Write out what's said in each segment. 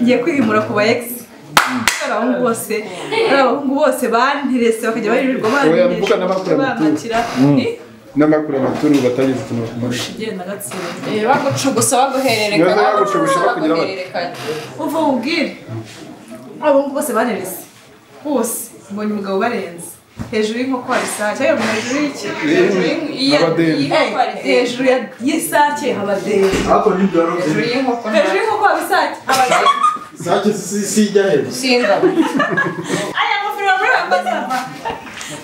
ngiye kwimura ku ba egisi abahungu bose ari abahungu bose banterese bakajya barirwa mvuga n'abakora amaturo. bampakira n'amakuru amaturu batageze ikintu ku mavi igenda agatsinda bagucugusa baguhererekanya Nibaza bagucugusha bakugira bati. baguhererekanya uva ubwire abahungu bose barerese bose mbonye umugabo ubarenze hejuru y'inkoko hari isake cyangwa hejuru y'iki hejuru Abadeni. Eh, hejuru ya- y'isake haba deni Ako ni doro y'iyi nkoko hejuru y'inkoko haba isake haba deni Sake si si ijya hejuru. singa aya mafiri wambaye wambazava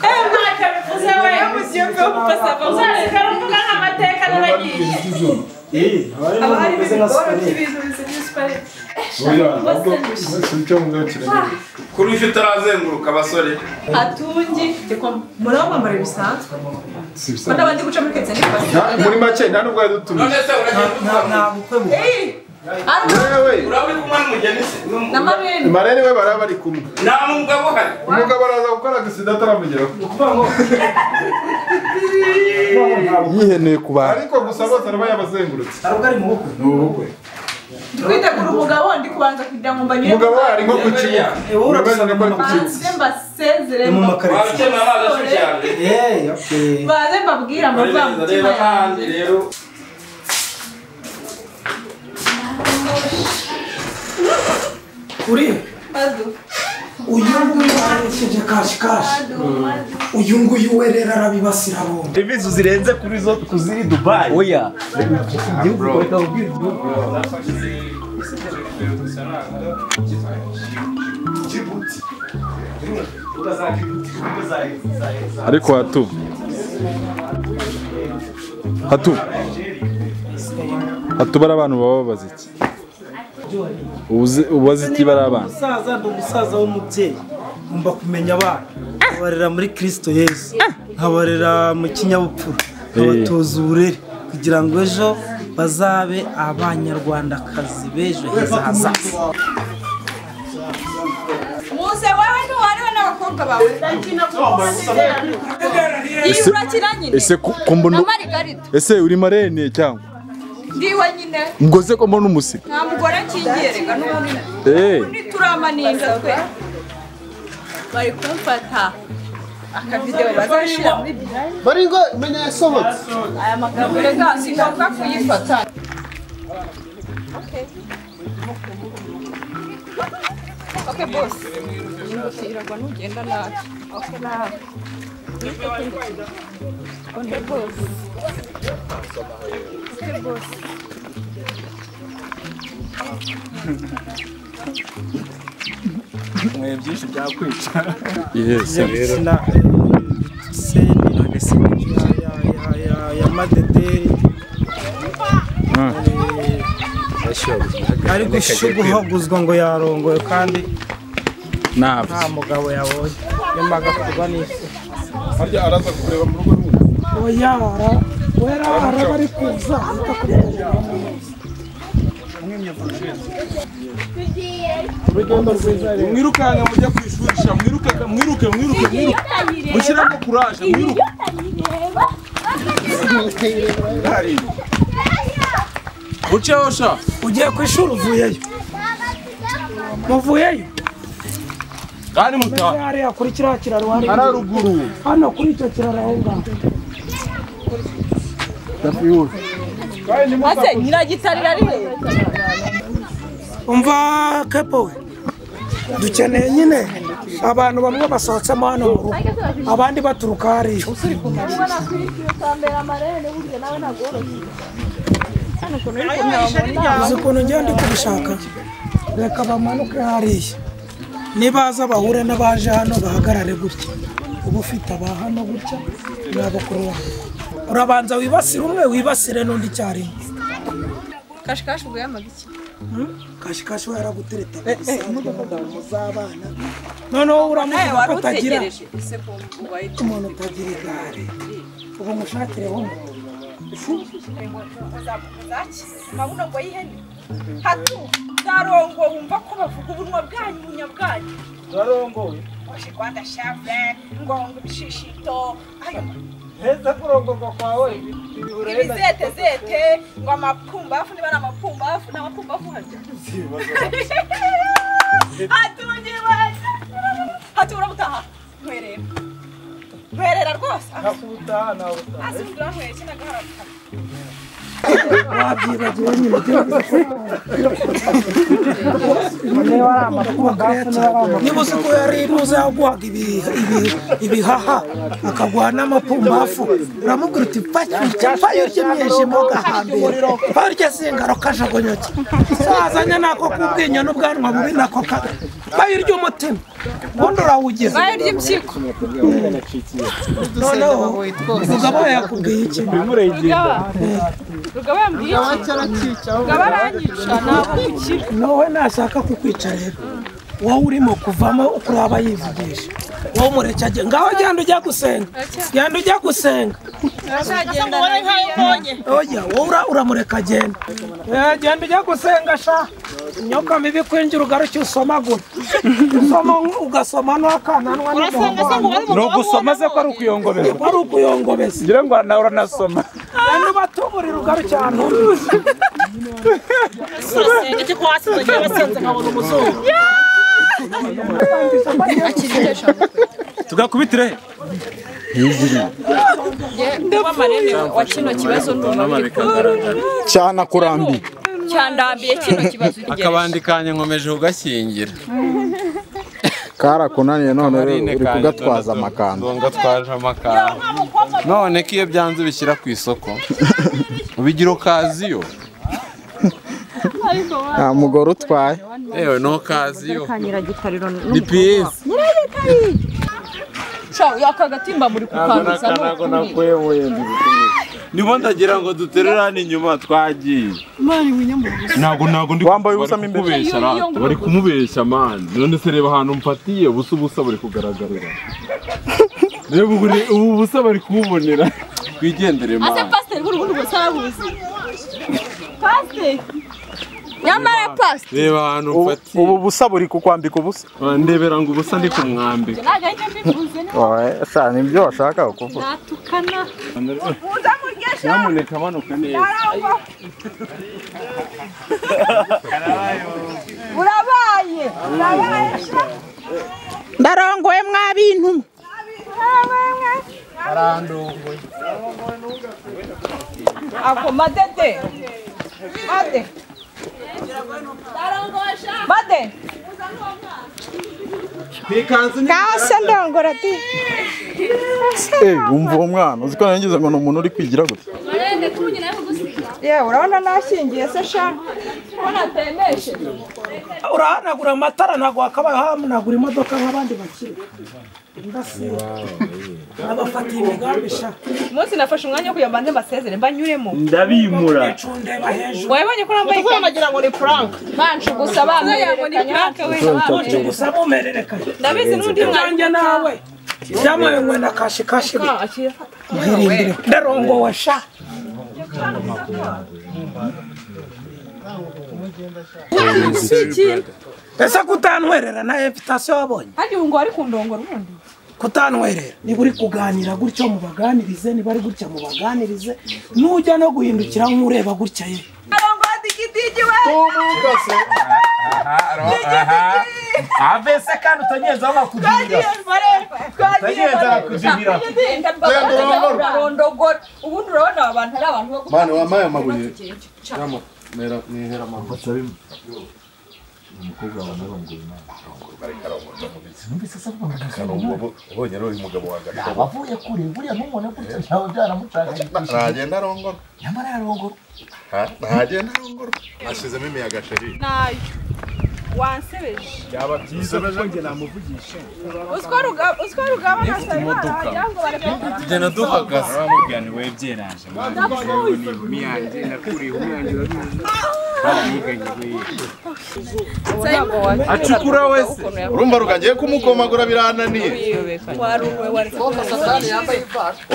aya mwaka bivuze we yo mu gihugu yo kumbazava uzazika rumbuga nk'amateka n'abagiye Eh, abari haba harimo bameze nka ibigoro siparete. by'ibintu bizimye superete oya ahubwo wese wicaye mu ngabo kiragenda kuri icyo utarazenguruka abasore hatungi muraba mwambara bisanzwe si ko bisanzwe n'abandi guca muri ketse n'ibasi Nta- muri make nta n'ubwo yadutumye none se uragenda wewe uraba uri kumwe n'umugeni se N'umu- na mabeni marere we baraba bari kumwe nta mugabo uhari umugabo araza gukora agasida ataramugeraho Ni ukuvuga ngo ni ukuvuga ngo ntabwo yiheneye ku bantu ariko gusa bose araba yabazengurutse ntabwo ari mu bukwe. ni ubukwe twitegura umugabo ndi kubanza kugira ngo mbanyure umugabo we ari nko ku kibuga Eh, Bameze wowe urabisanga nka bari mu ku kibuga banze mbasezere Ni mu waba makaritsiye. ukeneye amazi ashyushye cyane Eh, okay. banze mbabwira uragenda reba amavangutima n'ahandi rero Uriya, madu uyu nguyu waresheje kashi kashi. Uyu nguyu we rero arabibasira bombi. ibizu zirenze kuri zo kuziri dubayi oya ariko hatu hatu hatu bari abantu baba babaza iki Ubuze- ubaza iki bari abana Umusaza ndi umusaza w'umubyeyi. Ngomba kumenya abana. Nkabarera muri Kristo Yesu. Nkabarera mu kinyabupfura. Nkabatoza uburere. Kugira ngo ejo bazabe abanyarwandakazi b'ejo heza hazaza. muze wowe ntiwariwe n'abakobwa bawe iyi Ese- urakina nyine ese ko- ko mbona na marigarita ese uri marene cyangwa ndiwe nyine ngo ze ko mbona umusika nta mugore akingiye reka n'ubundi eh ubundi turamaninda twe bari kumfata akavidewo bazashyira muri bari ngo menya yasohotse aya magambo reka singombwa kuyifata Ok boss, ingutira nugenda nabi. Ok nabi. Ok boss. Ok boss. yes sina seni ya, ya, ya, ya madederi Eh, ari gushuguhaguzwa ngo yarongoye kandi nabi nta mugabo yabonye yamaga kuba n'ifu harya araza kureba mu rugo n'ubu oya ara wera ara bari kuza ahita kubona urugendo rwiza rero mwirukanka mujya ku ishuri sha mwiruke mwiruke mwiruke mwiruke mushyiremo kuraje mwiruke uceho sha ugiye ku ishuri uvuyeyo muvuyeyo kandi mutaha hariya kuri kiriya kiraro hari hararuguru hano kuri icyo kiraro aho ngaho Ase nyiragitarira rero. umva kepo we dukeneye nyine abantu bamwe basohotsemo hano mu rugo abandi baturuka hariya uzi ukuntu ngewe ndi kubishaka reka bamanuke hariya nibaza bahure n'abaje hano bahagarare gutya uba ufite aba hano gutya nabakurura urabanza wibasire umwe wibasire n'undi icyarimwe Kashikashi ubwo yamaga iki? kashikashi we aragutereta muzabana noneho Nawe uramuvuga wari ko utagira utegereje ese ko wahita umuntu utagira igare ubu mushakireho umuntu mabuno ngo yihene hatu darongo wumva ko bavuga ubunwa bwanyu ubunya bwanyu turarongoye oje rwanda shave ngongo ibishishito ayo heza kurongorwa kwawe biburenda ibizete zete ngo amapumbafu niba ari amapumbafu ni amapumbafu harya hatuye baza hatura butaha nkwerera nkwerera rwose nakubutaha nabutaha hasi mudura nkwere kinagaharabuka wabyibagiwe nyine niba uzi ko yari inuze yaguhaga ibi- ibi- ibihaha akaguha n'amapumbafu uramubwira uti pfayurye pfayurye mwijima ugahambira pfayurye singaro kajagonyoke sazanye nako k'ubwinyo n'ubwanwa bubi nako kaga pfayurye umutima ubundi urawugira bayarya impyiko noneho umugabo we yakubwiye iki rugaba yambwiye iki rugaba aranyica ntabwo gukira wowe nashaka kukwica rero wowe urimo kuvamo ukuraba yivugisha wowe umureke ajye ngaho genda ujya gusenga genda ujya gusenga azagenda nagiye oya wowe ura- uramureka agenda Eh, genda ujya gusenga sha imyuka mibi kwinjira ugaruke usomagura usoma ugasoma n'akananwa n'umuhondo ni ugusoma se ko ari ukuyongobera wari ukuyongobeza ngira ngo nawe uranasoma genda ubatuburire ugaruke ahantu uri. turasenga cyo kwa hasi tugiye basenze nkabona umuzungu tugakubitire he kuba marembo wa kino kibazo ndumva cyane akurambi cyandambiye kino kibazo akabandi kanya nkomeje kugashyingira karakunaniye none Marine uri kanya gatatu. kugatwaza amakanda Ngo gatwaje amakanda none ko iyo byanze ubishyira ku isoko ubigira okaziyo nta mugore utwaye yewe ni okaziyo kanyira gitariro ni piyesi akagatimba muri kukanduza ni ukuri nibo ndagira ngo duterere hano inyuma twagiye ntabwo ntabwo ndi Wambaye ubusa bari mo imbere. kumubeshya ra- bari kumubeshya mani none se reba ahantu mfatiye ubusa ubusa bari kugaragarira reba ubu ni- ubu busa bari kububonera twigendere ase mani pasiteri buri bundi bose arabuzi pasiteri nyamara pasiteri reba ahantu Ubu- mfatiye ubu busa buri kukwambika ubusa ndebera ngo ubusa ndi kumwambika ntabwo ahita mbivuze Oya, sha, ni ibyo washakaga kuvuga natukana mugesha nyamuneka manuka neza arangwa urabaye urabaye sha ndarongoye mwa bintu mwe ako madede made made ngaho se ndongora di Eh, wumva uwo mwana uzi ko nangize ngo ni umuntu uri kwigira gutya yewe urabona nashingiye se sha urahanagura amatara ntabwo wakabaye uhanagura imodoka nk'abandi bakiri ndasiba abafatiye imigambi sha umunsi nafashe umwanya wo kugira ngo mbanze mbasezere mbanyuremo ndabimura icundeba hejuru wabibonye ko nambaye tuvuye amagira ngo ni prank banshi gusa bamwerekanya uce gusa mumererekanye ndabizi n'undi mwanya nanjye nawe byamuye mwe na kashi kashi bi mwirindire ndarongowe sha ese kutantwerera na evitasiyo wabonye harya ubu ngo wari kundongora ubundi kutantwerera niba uri kuganira gutyo mubaganirize niba ari gutya mubaganirize nujya no guhindukira nk'ureba gutya ye arongoye digidigi we avese kandi utanyeza bakudira twagiye marembo twagiye kujibira barondogora ubundi urabona aba bantu ari abantu bo gutanga Mwana wambaye amabuye. Yama, mera nihera mama. Karongorwa, ubonye rero uyu mugabo wanjye ariko avuye kure buriya n'umuntu gutya ntawe byaramucanganyikishije ntagenda arongorwa. nyamara yarongora Ha? Ntagenda arongorwa. Ashizemo imiyaga sheri. nayo wansebeje byaba byiza ko njye namuvugisha uziko rugaba nasa imana ngo bareke tugenda duhagaze nsango acukura wese Urumva rukagiye kumukomagura birananiye.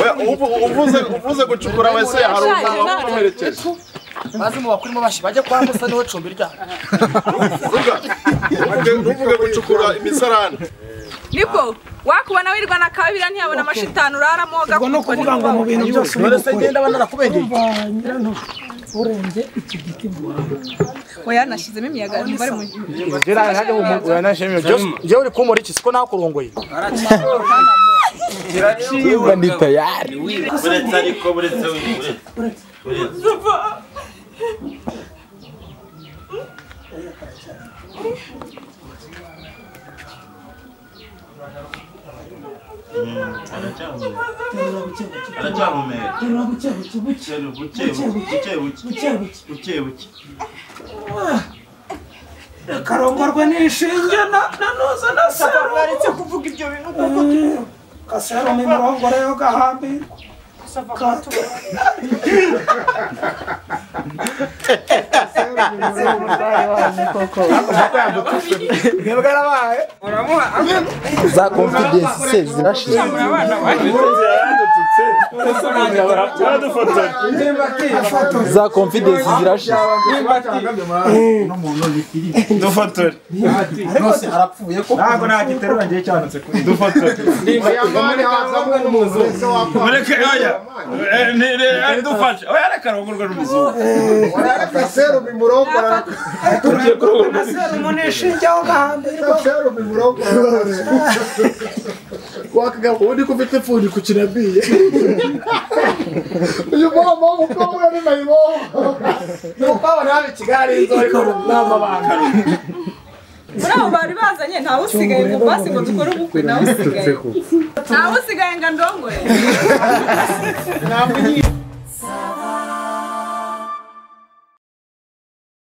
Oya, ubu- uvuze uvuze gucukura wese hari umuntu wamuherekeje. maze mu bakurimo bashi bajye kwa musa niho cumbi ryabo Ruga, ntuvuge- ntuvuge gucukura imisarane. nibwo wakubona wirirwa na kabira ntiyabona amashitanu uraramwoga ubwo ni ukuvuga ngo mu bintu byose uri none se gukora ngenda aba narakubengeye urenge iki giti mu bantu oya nashyizemo imiyaga bari mu Njye uri kumora iki siko nakurongoye Chimba ni tayari. Buretse ariko buretse buretse buretse. Aracyahumeka. Buke buke buke buke buke buke. akarongorwa n'ishinge nanoza na saro baretse kuvuga ibyo bintu kuko kasero ni murongore yo gahambira Za confidence se zirashize. Za confidence zirashize. Dufotore. ntabwo nagiterura ngiye cyanutse kuri Mureke oya. Eh, ni- ni- Dufashe. Oya arakarongorwa n'umuzungu. kasero mu n'ishinge yo gahambirwa muri abo bari bazanye ntawe usigaye ngo basi ngo dukore ubukwe ntawe usigaye ntawe usigaye ngo ndongore